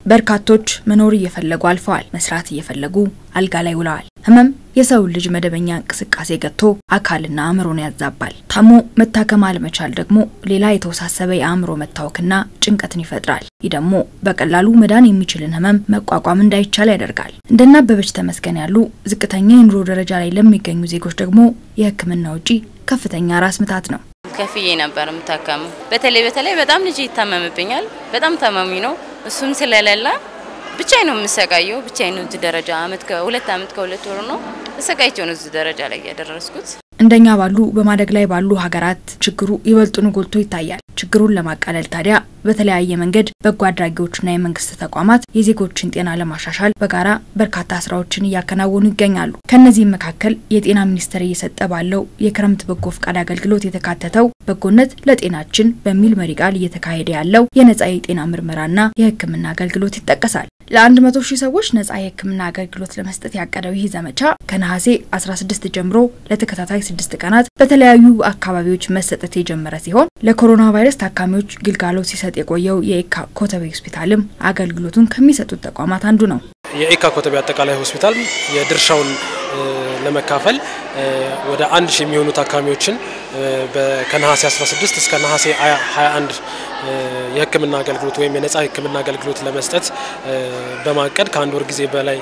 በርካቶች መኖር እየፈለጉ አልፈዋል። መስራት እየፈለጉ አልጋ ላይ ውለዋል። ህመም የሰውን ልጅ መደበኛ እንቅስቃሴ ገጥቶ አካልና አእምሮን ያዛባል። ታሞ መታከም አለመቻል ደግሞ ሌላ የተወሳሰበ የአእምሮ መታወክና ጭንቀትን ይፈጥራል። ይህ ደግሞ በቀላሉ መዳን የሚችልን ህመም መቋቋም እንዳይቻል ያደርጋል። እንደነ አበበች ተመስገን ያሉ ዝቅተኛ የኑሮ ደረጃ ላይ ለሚገኙ ዜጎች ደግሞ የሕክምና ውጪ ከፍተኛ ራስ ምታት ነው። ከፍዬ ነበር የምታከመው። በተለይ በተለይ በጣም ልጅ ይታመምብኛል። በጣም ታማሚ ነው። እሱም ስለሌለ ብቻዬ ነው የምሰቃየው። ብቻዬ ነው እዚህ ደረጃ አመት ከሁለት አመት ከሁለት ወር ነው ተሰቃይቼ ነው እዚህ ደረጃ ላይ ያደረስኩት። እንደኛ ባሉ በማደግ ላይ ባሉ ሀገራት ችግሩ ይበልጡኑ ጎልቶ ይታያል። ችግሩን ለማቃለል ታዲያ በተለያየ መንገድ በጎ አድራጊዎችና የመንግስት ተቋማት የዜጎችን ጤና ለማሻሻል በጋራ በርካታ ስራዎችን እያከናወኑ ይገኛሉ። ከእነዚህም መካከል የጤና ሚኒስቴር እየሰጠ ባለው የክረምት በጎ ፈቃድ አገልግሎት የተካተተው በጎነት ለጤናችን በሚል መሪ ቃል እየተካሄደ ያለው የነጻ የጤና ምርመራና የሕክምና አገልግሎት ይጠቀሳል። ለአንድ መቶ ሺህ ሰዎች ነጻ የሕክምና አገልግሎት ለመስጠት ያቀደው ይህ ዘመቻ ከነሐሴ 16 ጀምሮ ለተከታታይ ስድስት ቀናት በተለያዩ አካባቢዎች መሰጠት የጀመረ ሲሆን ለኮሮና ቫይረስ ታካሚዎች ግልጋሎት ሲሰጥ የቆየው የኤካ ኮተቤ ሆስፒታልም አገልግሎቱን ከሚሰጡት ተቋማት አንዱ ነው። የኤካ ኮተቤ አጠቃላይ ሆስፒታል የድርሻውን ለመካፈል ወደ አንድ ሺህ የሚሆኑ ታካሚዎችን ከነሐሴ 16 እስከ ነሐሴ 21 የህክምና አገልግሎት ወይም የነጻ ህክምና አገልግሎት ለመስጠት በማቀድ ከአንድ ወር ጊዜ በላይ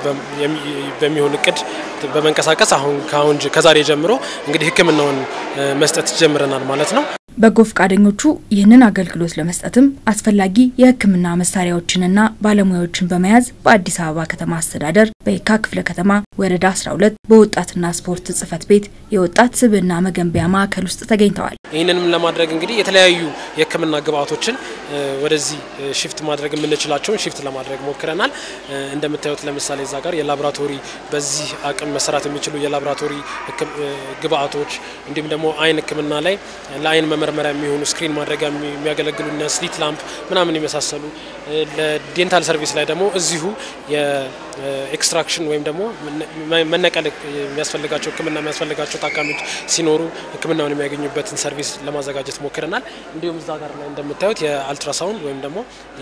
በሚሆን እቅድ በመንቀሳቀስ አሁን ከአሁን ከዛሬ ጀምሮ እንግዲህ ህክምናውን መስጠት ጀምረናል ማለት ነው። በጎ ፈቃደኞቹ ይህንን አገልግሎት ለመስጠትም አስፈላጊ የህክምና መሳሪያዎችንና ባለሙያዎችን በመያዝ በአዲስ አበባ ከተማ አስተዳደር በየካ ክፍለ ከተማ ወረዳ 12 በወጣትና ስፖርት ጽህፈት ቤት የወጣት ስብዕና መገንቢያ ማዕከል ውስጥ ተገኝተዋል። ይህንንም ለማድረግ እንግዲህ የተለያዩ የህክምና ግብአቶችን ወደዚህ ሽፍት ማድረግ የምንችላቸውን ሽፍት ለማድረግ ሞክረናል። እንደምታዩት ለምሳሌ እዛ ጋር የላቦራቶሪ በዚህ አቅም መሰራት የሚችሉ የላቦራቶሪ ግብአቶች እንዲሁም ደግሞ አይን ህክምና ላይ ለአይን መመርመሪያ የሚሆኑ ስክሪን ማድረጊያ የሚያገለግሉ እነ ስሊት ላምፕ ምናምን የመሳሰሉ ለዴንታል ሰርቪስ ላይ ደግሞ እዚሁ የኤክስትራክሽን ወይም ደግሞ መነቀል የሚያስፈልጋቸው ህክምና የሚያስፈልጋቸው ታካሚዎች ሲኖሩ ህክምናውን የሚያገኙበትን ሰርቪስ ለማዘጋጀት ሞክረናል። እንዲሁም እዛ ጋር ላይ እንደምታዩት የአልትራሳውንድ ወይም ደግሞ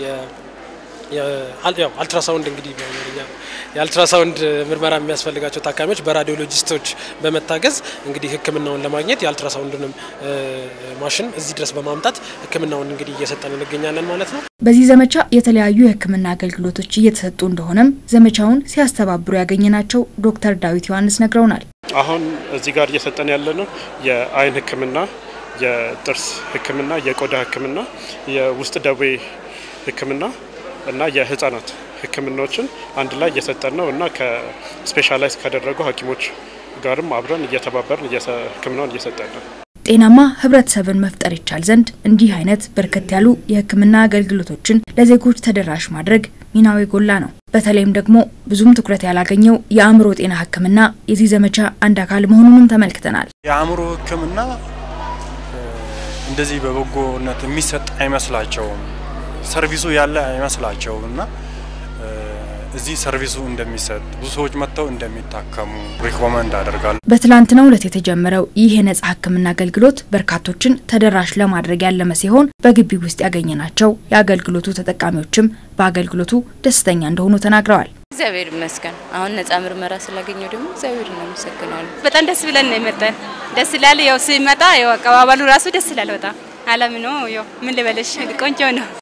አልትራሳውንድ እንግዲህ በአማርኛ የአልትራሳውንድ ምርመራ የሚያስፈልጋቸው ታካሚዎች በራዲዮሎጂስቶች በመታገዝ እንግዲህ ህክምናውን ለማግኘት የአልትራሳውንድንም ማሽን እዚህ ድረስ በማምጣት ህክምናውን እንግዲህ እየሰጠን እንገኛለን ማለት ነው። በዚህ ዘመቻ የተለያዩ የህክምና አገልግሎቶች እየተሰጡ እንደሆነም ዘመቻውን ሲያስተባብሩ ያገኘናቸው ዶክተር ዳዊት ዮሐንስ ነግረውናል። አሁን እዚህ ጋር እየሰጠን ያለ ነው የአይን ህክምና፣ የጥርስ ህክምና፣ የቆዳ ህክምና፣ የውስጥ ደዌ ህክምና እና የህጻናት ህክምናዎችን አንድ ላይ እየሰጠን ነው እና ከስፔሻላይዝ ካደረጉ ሐኪሞች ጋርም አብረን እየተባበርን ህክምናውን እየሰጠን ነው። ጤናማ ህብረተሰብን መፍጠር ይቻል ዘንድ እንዲህ አይነት በርከት ያሉ የህክምና አገልግሎቶችን ለዜጎች ተደራሽ ማድረግ ሚናው የጎላ ነው። በተለይም ደግሞ ብዙም ትኩረት ያላገኘው የአእምሮ ጤና ህክምና የዚህ ዘመቻ አንድ አካል መሆኑንም ተመልክተናል። የአእምሮ ህክምና እንደዚህ በበጎነት የሚሰጥ አይመስላቸውም። ሰርቪሱ ያለ አይመስላቸውም እና እዚህ ሰርቪሱ እንደሚሰጥ ብዙ ሰዎች መጥተው እንደሚታከሙ ሪኮመንድ አደርጋለሁ። በትላንትናው ዕለት የተጀመረው ይህ የነጻ ህክምና አገልግሎት በርካቶችን ተደራሽ ለማድረግ ያለመ ሲሆን በግቢ ውስጥ ያገኘናቸው የአገልግሎቱ ተጠቃሚዎችም በአገልግሎቱ ደስተኛ እንደሆኑ ተናግረዋል። እግዚአብሔር ይመስገን። አሁን ነጻ ምርመራ ስላገኘው ደግሞ እግዚአብሔር እናመሰግናለን። በጣም ደስ ብለን ነው የመጣን። ደስ ይላል። ያው ሲመጣ ያው አቀባበሉ ራሱ ደስ ይላል። በጣም አለም ነው። ያው ምን ልበለሽ ቆንጆ ነው።